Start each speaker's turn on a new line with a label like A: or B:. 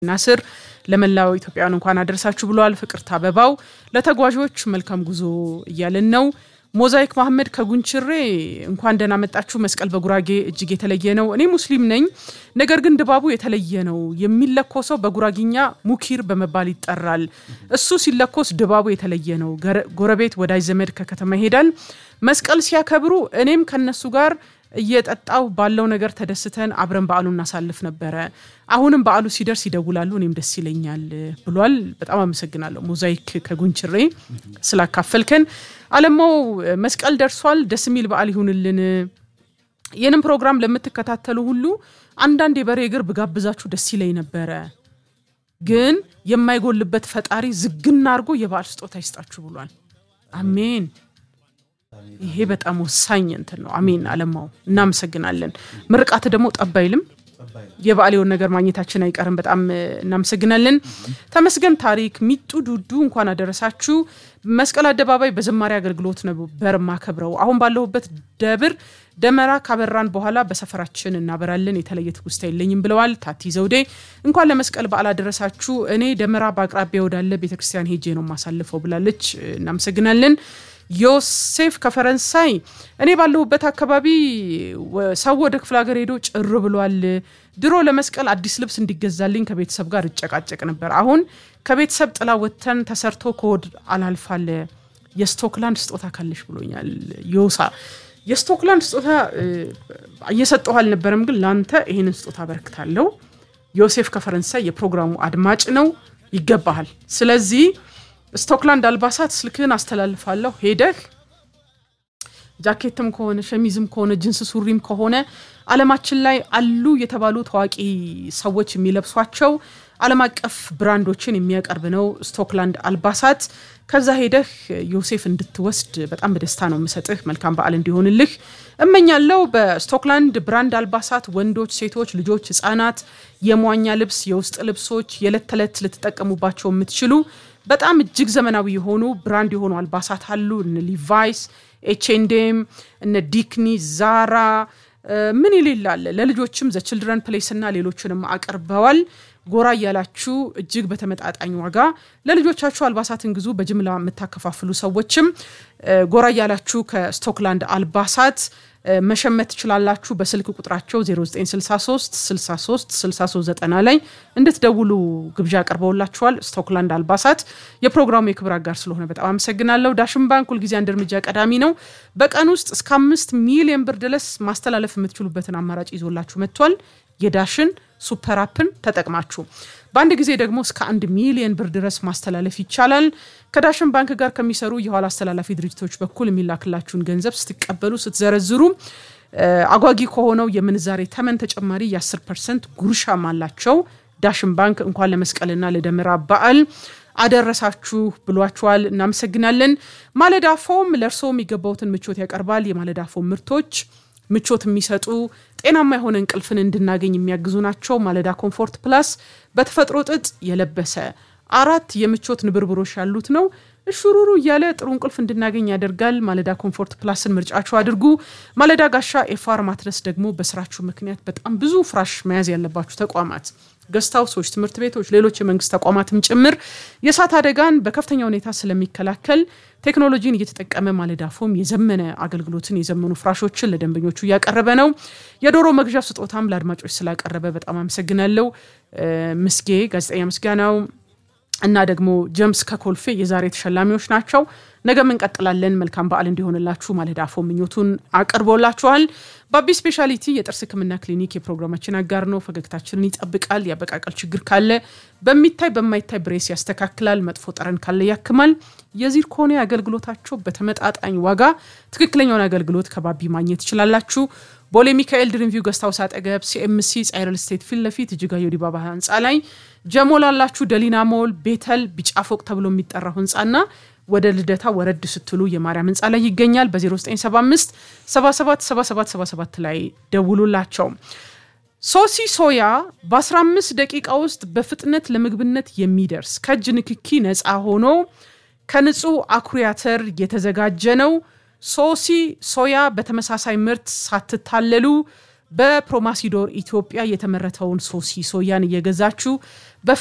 A: ናስር ለመላው ኢትዮጵያውያን እንኳን አደረሳችሁ ብለዋል። ፍቅርተ አበባው ለተጓዦች መልካም ጉዞ እያልን ነው። ሞዛይክ መሐመድ ከጉንችሬ እንኳን ደህና መጣችሁ። መስቀል በጉራጌ እጅግ የተለየ ነው። እኔ ሙስሊም ነኝ፣ ነገር ግን ድባቡ የተለየ ነው። የሚለኮሰው በጉራጊኛ ሙኪር በመባል ይጠራል። እሱ ሲለኮስ ድባቡ የተለየ ነው። ጎረቤት ወዳጅ ዘመድ ከከተማ ይሄዳል። መስቀል ሲያከብሩ እኔም ከነሱ ጋር እየጠጣው ባለው ነገር ተደስተን አብረን በዓሉን እናሳልፍ ነበረ። አሁንም በዓሉ ሲደርስ ይደውላሉ፣ እኔም ደስ ይለኛል ብሏል። በጣም አመሰግናለሁ ሞዛይክ ከጉንችሬ ስላካፈልከን። አለማው መስቀል ደርሷል፣ ደስ የሚል በዓል ይሁንልን። ይህንም ፕሮግራም ለምትከታተሉ ሁሉ አንዳንድ የበሬ እግር ብጋብዛችሁ ደስ ይለኝ ነበረ፣ ግን የማይጎልበት ፈጣሪ ዝግና አድርጎ የበዓል ስጦታ ይስጣችሁ ብሏል። አሜን። ይሄ በጣም ወሳኝ እንትን ነው። አሜን አለማው እናመሰግናለን። ምርቃት ደግሞ ጠብ አይልም። የበዓል የሆነ ነገር ማግኘታችን አይቀርም። በጣም እናመሰግናለን። ተመስገን ታሪክ ሚጡ ዱዱ እንኳን አደረሳችሁ። መስቀል አደባባይ በዝማሬ አገልግሎት ነበር ማከብረው። አሁን ባለሁበት ደብር ደመራ ካበራን በኋላ በሰፈራችን እናበራለን። የተለየ ትውስታ የለኝም ብለዋል ታቲ ዘውዴ። እንኳን ለመስቀል በዓል አደረሳችሁ። እኔ ደመራ በአቅራቢያ ወዳለ ቤተክርስቲያን ሄጄ ነው ማሳልፈው ብላለች። እናመሰግናለን። ዮሴፍ ከፈረንሳይ እኔ ባለሁበት አካባቢ ሰው ወደ ክፍለ ሀገር ሄዶ ጭር ብሏል። ድሮ ለመስቀል አዲስ ልብስ እንዲገዛልኝ ከቤተሰብ ጋር እጨቃጨቅ ነበር። አሁን ከቤተሰብ ጥላ ወጥተን ተሰርቶ ከወድ አላልፋለ የስቶክላንድ ስጦታ ካለሽ ብሎኛል። ዮሳ የስቶክላንድ ስጦታ እየሰጠሁ አልነበረም፣ ግን ለአንተ ይህንን ስጦታ አበረክታለሁ። ዮሴፍ ከፈረንሳይ የፕሮግራሙ አድማጭ ነው፣ ይገባሃል። ስለዚህ ስቶክላንድ አልባሳት ስልክህን አስተላልፋለሁ። ሄደህ ጃኬትም ከሆነ ሸሚዝም ከሆነ ጅንስ ሱሪም ከሆነ ዓለማችን ላይ አሉ የተባሉ ታዋቂ ሰዎች የሚለብሷቸው ዓለም አቀፍ ብራንዶችን የሚያቀርብ ነው ስቶክላንድ አልባሳት። ከዛ ሄደህ ዮሴፍ እንድትወስድ በጣም በደስታ ነው የምሰጥህ። መልካም በዓል እንዲሆንልህ እመኛለሁ። በስቶክላንድ ብራንድ አልባሳት ወንዶች፣ ሴቶች፣ ልጆች፣ ህጻናት የመዋኛ ልብስ፣ የውስጥ ልብሶች የዕለት ተዕለት ልትጠቀሙባቸው የምትችሉ በጣም እጅግ ዘመናዊ የሆኑ ብራንድ የሆኑ አልባሳት አሉ። እነ ሊቫይስ፣ ኤችኤንዴም፣ እነ ዲክኒ፣ ዛራ ምን ይሌላል። ለልጆችም ዘ ችልድረን ፕሌስ እና ሌሎችንም አቅርበዋል። ጎራ እያላችሁ እጅግ በተመጣጣኝ ዋጋ ለልጆቻችሁ አልባሳትን ግዙ። በጅምላ የምታከፋፍሉ ሰዎችም ጎራ እያላችሁ ከስቶክላንድ አልባሳት መሸመት ትችላላችሁ። በስልክ ቁጥራቸው 0963 63 6390 ላይ እንድትደውሉ ግብዣ አቅርበውላችኋል። ስቶክላንድ አልባሳት የፕሮግራሙ የክብር አጋር ስለሆነ በጣም አመሰግናለሁ። ዳሽን ባንክ ሁልጊዜ አንድ እርምጃ ቀዳሚ ነው። በቀን ውስጥ እስከ አምስት ሚሊዮን ብር ድረስ ማስተላለፍ የምትችሉበትን አማራጭ ይዞላችሁ መጥቷል። የዳሽን ሱፐር አፕን ተጠቅማችሁ በአንድ ጊዜ ደግሞ እስከ አንድ ሚሊዮን ብር ድረስ ማስተላለፍ ይቻላል። ከዳሽን ባንክ ጋር ከሚሰሩ የኋላ አስተላላፊ ድርጅቶች በኩል የሚላክላችሁን ገንዘብ ስትቀበሉ ስትዘረዝሩ አጓጊ ከሆነው የምንዛሬ ተመን ተጨማሪ የ10 ፐርሰንት ጉርሻም አላቸው። ዳሽን ባንክ እንኳን ለመስቀልና ለደመራ በዓል አደረሳችሁ ብሏችኋል። እናመሰግናለን። ማለዳ ፎም ለእርስዎ የሚገባውትን ምቾት ያቀርባል። የማለዳ ፎም ምርቶች ምቾት የሚሰጡ ጤናማ የሆነ እንቅልፍን እንድናገኝ የሚያግዙ ናቸው። ማለዳ ኮምፎርት ፕላስ በተፈጥሮ ጥጥ የለበሰ አራት የምቾት ንብርብሮች ያሉት ነው። እሹሩሩ እያለ ጥሩ እንቅልፍ እንድናገኝ ያደርጋል። ማለዳ ኮምፎርት ፕላስን ምርጫችሁ አድርጉ። ማለዳ ጋሻ ኤፋር ማትረስ ደግሞ በስራችሁ ምክንያት በጣም ብዙ ፍራሽ መያዝ ያለባችሁ ተቋማት ገስት ሃውሶች፣ ትምህርት ቤቶች፣ ሌሎች የመንግስት ተቋማትም ጭምር የእሳት አደጋን በከፍተኛ ሁኔታ ስለሚከላከል ቴክኖሎጂን እየተጠቀመ ማለዳ ፎም የዘመነ አገልግሎትን የዘመኑ ፍራሾችን ለደንበኞቹ እያቀረበ ነው። የዶሮ መግዣ ስጦታም ለአድማጮች ስላቀረበ በጣም አመሰግናለሁ። ምስጌ ጋዜጠኛ ምስጋናው እና ደግሞ ጀምስ ከኮልፌ የዛሬ ተሸላሚዎች ናቸው። ነገም እንቀጥላለን። መልካም በዓል እንዲሆንላችሁ ማለዳ ፎም ምኞቱን አቅርቦላችኋል። በአቢ ስፔሻሊቲ የጥርስ ሕክምና ክሊኒክ የፕሮግራማችን አጋር ነው። ፈገግታችንን ይጠብቃል። የአበቃቀል ችግር ካለ በሚታይ በማይታይ ብሬስ ያስተካክላል። መጥፎ ጠረን ካለ ያክማል። የዚርኮኒ አገልግሎታቸው በተመጣጣኝ ዋጋ ትክክለኛውን አገልግሎት ከባቢ ማግኘት ትችላላችሁ። ቦሌ ሚካኤል ድሪምቪው ገስታውስ አጠገብ ሲኤምሲ ጻይረል ስቴት ፊት ለፊት እጅጋየሁ ዲባባ ህንፃ ላይ ጀሞ ላላችሁ ደሊና ሞል ቤተል ቢጫ ፎቅ ተብሎ የሚጠራው ህንፃና ወደ ልደታ ወረድ ስትሉ የማርያም ህንፃ ላይ ይገኛል። በ0975 777777 ላይ ደውሉላቸው። ሶሲ ሶያ በ15 ደቂቃ ውስጥ በፍጥነት ለምግብነት የሚደርስ ከእጅ ንክኪ ነፃ ሆኖ ከንጹህ አኩሪ አተር የተዘጋጀ ነው። ሶሲ ሶያ በተመሳሳይ ምርት ሳትታለሉ በፕሮማሲዶር ኢትዮጵያ የተመረተውን ሶሲ ሶያን እየገዛችሁ